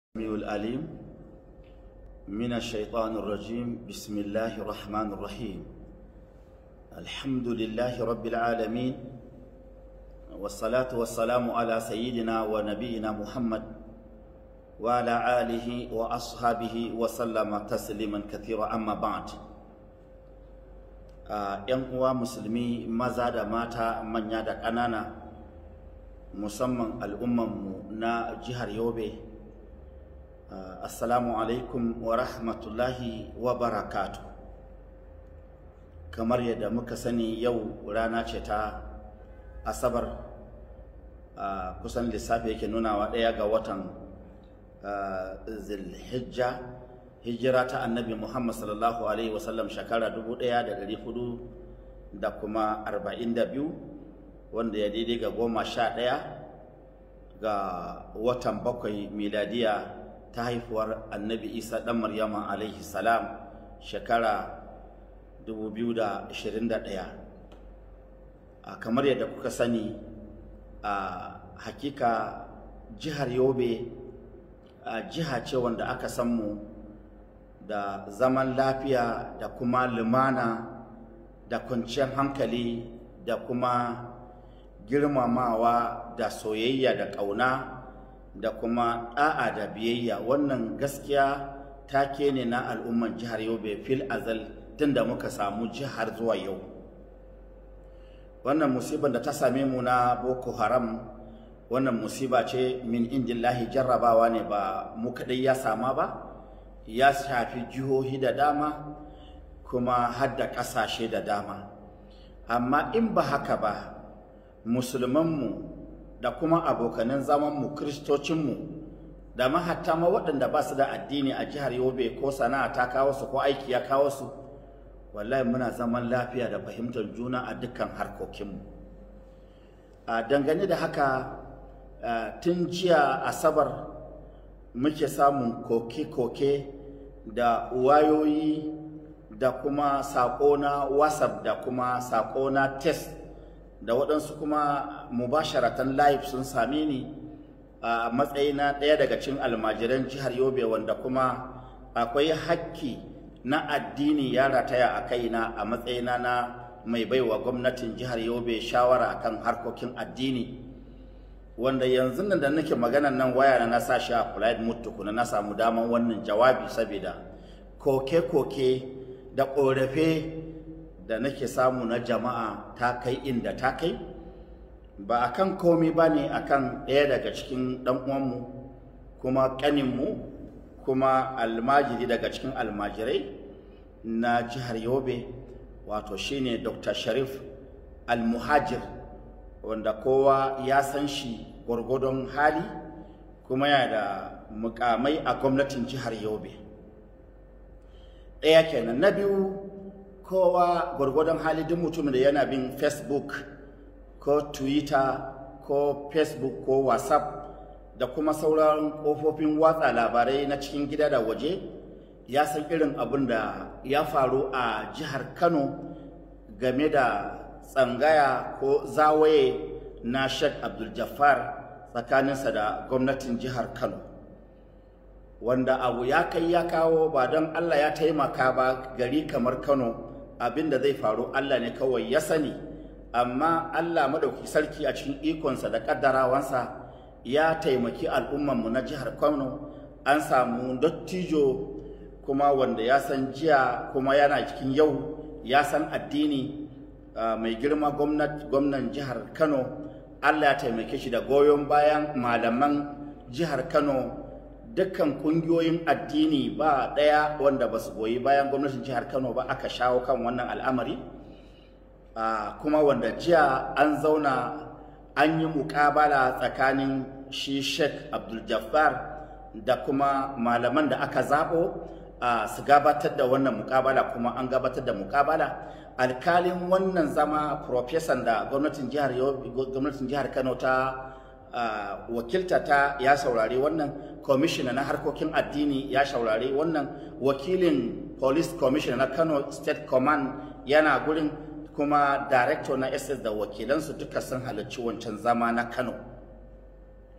السميع العليم من الشيطان الرجيم بسم الله الرحمن الرحيم الحمد لله رب العالمين والصلاة والسلام على سيدنا ونبينا محمد وعلى آله وأصحابه وسلم تسليما كثيرا أما بعد ‘yan uwa musulmi maza da mata manya da ƙanana musamman al'ummanmu na jihar yobe Uh, assalamu alaikum wa rahmatullahi wa barakatu kamar yadda muka sani yau rana ce ta asabar uh, kusan lissafi yake nunawa ɗaya ga watan uh, zilhijja hijira ta annabi muhammad sallallahu alaihi wasallam shekara dubu ɗaya da ɗari hudu da kuma arba'in da biyu wanda ya daidai ga goma sha ɗaya ga watan bakwai miladiya ta haifuwar annabi isa ɗan maryama alaihi salam shekara 2021 a kamar yadda kuka sani a hakika jihar yobe a jiha ce wanda aka san mu da zaman lafiya da kuma lumana da kwanciyar hankali da kuma girmamawa da soyayya da ƙauna da kuma ɗa'a da biyayya wannan gaskiya take ne na al'umman jihar yobe fil azal tun da muka samu jihar zuwa yau wannan musibar da ta same mu na boko haram wannan musiba ce min indillahi jarrabawa ne ba mu kaɗai ya sama ba ya shafi jihohi da dama kuma har da ƙasashe da dama amma in ba haka ba musulmanmu da kuma abokanan zamanmu kristocinmu da mahatta ma waɗanda ba su da addini a jihar yobe ko sana'a ta kawo su ko aiki ya kawo su wallahi muna zaman lafiya da fahimtar juna a dukkan harkokinmu a dangane da haka tun jiya asabar muke samun koke-koke da wayoyi da kuma saƙo na whatsapp da kuma saƙo na test da waɗansu kuma mubasharatan live sun same ni a matsayina ɗaya daga cikin almajiran jihar yobe wanda kuma akwai hakki na addini ya rataya a kaina a matsayina na mai baiwa gwamnatin jihar yobe shawara akan harkokin addini wanda yanzu nan da nake maganan nan waya na sa shi a flight mode tukuna na samu daman wannan jawabi saboda koke-koke da ƙorafe da nake samu na jama'a ta kai inda ta kai ba a kan komi ba ne a kan ɗaya daga cikin ɗan'uwanmu kuma ƙaninmu kuma almajiri daga cikin almajirai na jihar yobe wato shine dr sharif almuhajir wanda kowa ya san shi gwargwadon hali kuma yana da mukamai a gwamnatin jihar yobe ɗaya kenan na biyu kowa gwargwadon hali duk mutumin da yana bin facebook ko twitter ko facebook ko whatsapp da kuma sauran kofofin watsa labarai na cikin gida da waje ya san irin abin da ya faru a jihar kano game da tsangaya ko zawaye na sheikh abdul jafar tsakaninsa da gwamnatin jihar kano wanda abu ya kai ya kawo ba don allah ya taimaka ba gari kamar kano abin da zai faru Allah ne kawai ya sani amma Allah madauki sarki a cikin ikonsa da kaddarawansa ya taimaki al'ummanmu na jihar Kano an samu dattijo kuma wanda ya san jiya kuma yana cikin yau ya san addini mai girma gwamnan jihar Kano Allah ya taimake shi da goyon bayan malaman jihar Kano dukkan kungiyoyin addini ba ɗaya wanda ba su goyi bayan gwamnatin jihar kano ba aka shawo kan wannan al'amari kuma wanda jiya an zauna an yi mukabala tsakanin shi sheikh abdul jabbar da kuma malaman da aka zaɓo su gabatar da wannan mukabala kuma an gabatar da mukabala alkalin wannan zama profesan da gwamnatin jihar kano ta Uh, wakilta ta ya saurari wannan kwamishina na harkokin addini ya saurari wannan wakilin police commissioner na kano state command yana gurin kuma director na ss da wakilansu duka sun halarci wancan zama na kano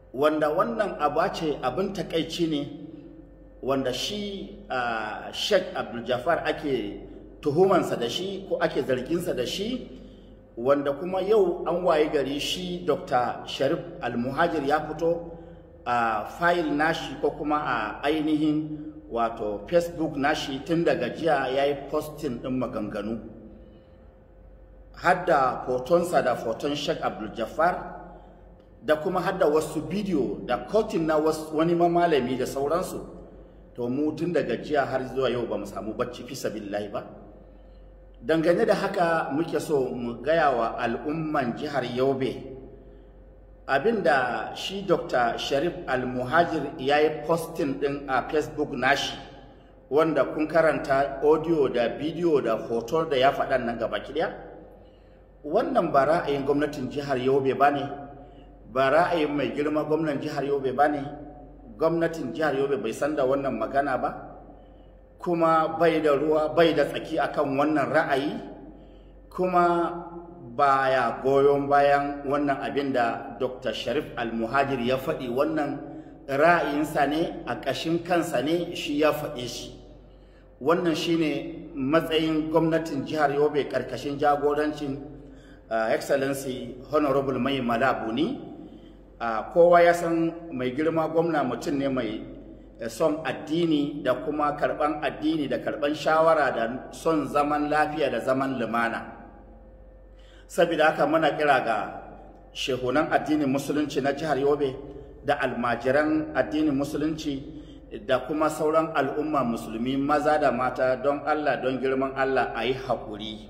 wanda wannan aba ce abin takaici ne wanda shi uh, sheikh abdul jafar ake tuhumansa da shi ko ake zarginsa da shi wanda kuma yau an waye gari shi dr sharif almuhajir ya fito a fayil nashi ko kuma a ainihin wato facebook nashi tun daga jiya ya yi postin ɗin maganganu hadda fotonsa da foton sheikh abdul jafar da kuma hadda wasu bidiyo da kotin na wani malami da sauransu to mu tun daga jiya har zuwa yau ba mu samu bacci fi sabilillahi ba dangane da haka muke so mu gaya wa al'umman jihar yobe abinda shi dr sharif al-muhajir ya yi postin din a facebook nashi wanda kun karanta audio da bidiyo da hoto da ya faɗan nan gaba ɗaya wannan ba ra'ayin gwamnatin jihar yobe ba ne ba ra'ayin mai girma gwamnan jihar yobe ba ne gwamnatin jihar yobe bai san da wannan magana ba kuma bai da ruwa bai da tsaki akan wannan ra'ayi kuma baya goyon bayan wannan abin da dr sharif almuhajir ya faɗi wannan ra'ayinsa ne a ƙashin kansa ne shi ya faɗe shi wannan shine matsayin gwamnatin jihar yobe ƙarƙashin jagorancin uh, excellency honorable mai malabuni uh, kowa ya san mai girma gwamna mutum ne mai son addini da kuma karban addini da karban shawara da son zaman lafiya da zaman lumana saboda haka muna kira ga shehunan addinin musulunci na jihar yobe da almajiran addinin musulunci da kuma sauran al'umma musulmi maza da mata don allah don girman allah a yi haƙuri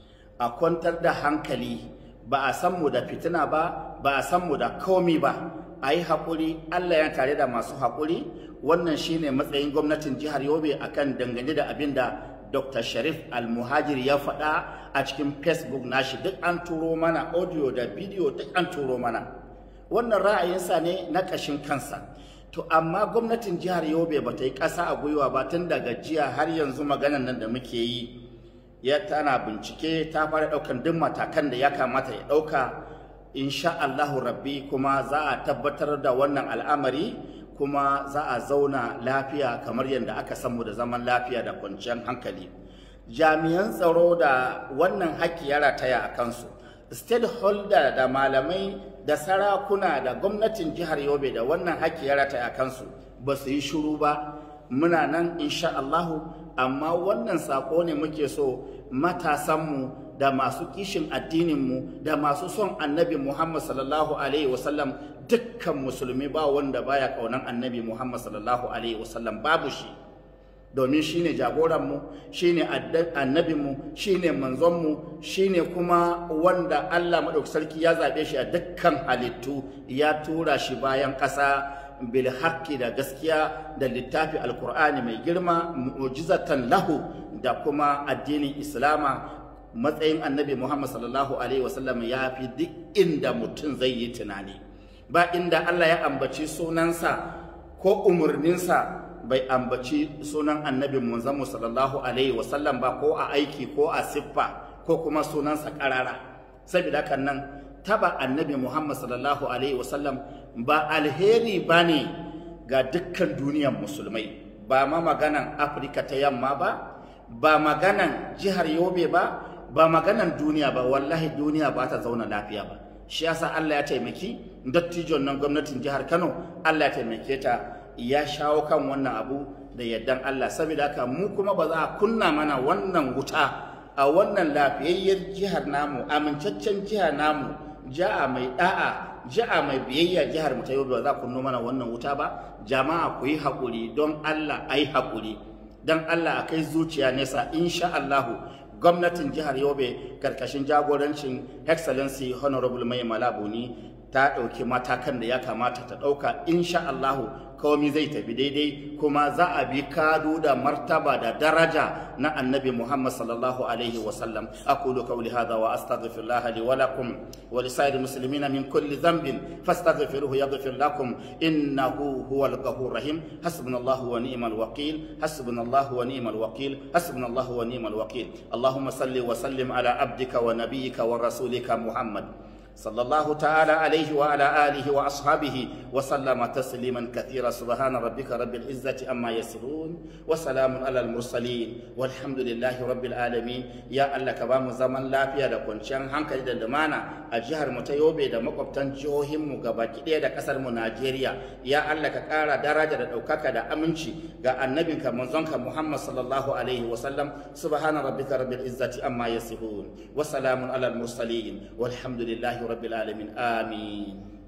a kwantar da hankali ba a san mu da fitina ba ba a san mu da komi ba a yi haƙuri allah ya tare da masu haƙuri wannan shine matsayin gwamnatin jihar yobe akan dangane da abin da dr sharif almuhajir ya faɗa a cikin facebook nashi duk an turo mana audio da bidiyo duk an turo mana wannan ra'ayinsa ne na ƙashin kansa to amma gwamnatin jihar yobe ba ta yi ƙasa a gwiwa ba tun daga jiya har yanzu maganan nan da muke yi ya tana bincike ta fara ɗaukan duk matakan da ya kamata ya ɗauka insha Allahu rabbi kuma za a tabbatar da wannan al'amari kuma za a zauna lafiya kamar yadda aka samu da zaman lafiya da kwanciyar hankali jami'an tsaro da wannan haƙƙi ya rataya a kansu stakeholder da malamai da sarakuna da gwamnatin jihar yobe da wannan haƙƙi ya rataya a kansu ba su yi shiru ba muna nan insha Allahu amma wannan saƙo ne muke so matasanmu da masu kishin addininmu da masu son annabi Muhammad sallallahu alaihi wasallam dukkan musulmi ba wanda baya kaunan annabi Muhammad sallallahu alaihi wasallam babu shi domin shine jagoranmu shine annabinmu shine manzonmu shine kuma wanda Allah madaukakin sarki ya zabe shi a dukkan halittu ya tura shi bayan ƙasa bil haqqi da gaskiya da littafi alqur'ani mai girma mu'jizatan lahu da kuma addinin islama matsayin annabi Muhammad sallallahu alaihi wasallam ya fi duk inda mutum zai yi tunani ba inda Allah ya ambaci sunansa ko umarninsa bai ambaci sunan annabi Muhammad sallallahu alaihi wasallam ba ko a aiki ko a siffa ko kuma sunansa karara saboda kan nan taba annabi Muhammad sallallahu alaihi wasallam ba alheri bane ga dukkan duniyar musulmai ba ma maganan Afirka ta yamma ba ba maganan jihar Yobe ba ba maganan duniya ba wallahi duniya ba ta zauna lafiya ba shi yasa Allah ya taimaki dattijon nan gwamnatin jihar Kano Allah ya taimake ta ya shawo kan wannan abu da yardan Allah saboda haka mu kuma ba za a kunna mana wannan wuta a wannan lafiyayyar jihar namu amincaccen jihar namu ja'a mai da'a ja'a mai biyayya jihar mu ta yau ba za ku kunno mana wannan wuta ba jama'a ku yi haƙuri don Allah ai haƙuri don Allah a kai zuciya nesa insha Allahu gwamnatin jihar yobe karkashin jagorancin excellency honorable mai malabuni ta ɗauki matakan da ya kamata ta ɗauka insha Allahu komi zai tafi daidai kuma za a bi kado da martaba da daraja na annabi Muhammad sallallahu alaihi wa sallam aqulu qawli hadha wa astaghfirullah li wa lakum wa li sa'iril muslimina min kulli dhanbin fastaghfiruhu yaghfir lakum innahu huwal ghafurur rahim hasbunallahu wa ni'mal wakil hasbunallahu wa ni'mal wakil hasbunallahu wa ni'mal wakil allahumma salli wa sallim ala abdika wa nabiyyika wa rasulika muhammad صلى الله تعالى عليه وعلى آله وأصحابه وسلم تسليما كثيرا سبحان ربك رب العزة أما يصفون وسلام على المرسلين والحمد لله رب العالمين يا الله كبام زمن لا فيا da kwanciyar hankali da lumana a jihar mu ta Yobe da makwabtan jihohin mu gabaki ɗaya da ƙasar mu Najeriya ya Allah ka ƙara daraja da ɗaukaka da aminci ga annabinka manzonka Muhammad sallallahu alaihi wa sallam subhana rabbika rabbil izzati amma yasifun wa salamun alal mursalin walhamdulillahi rabbil alamin amin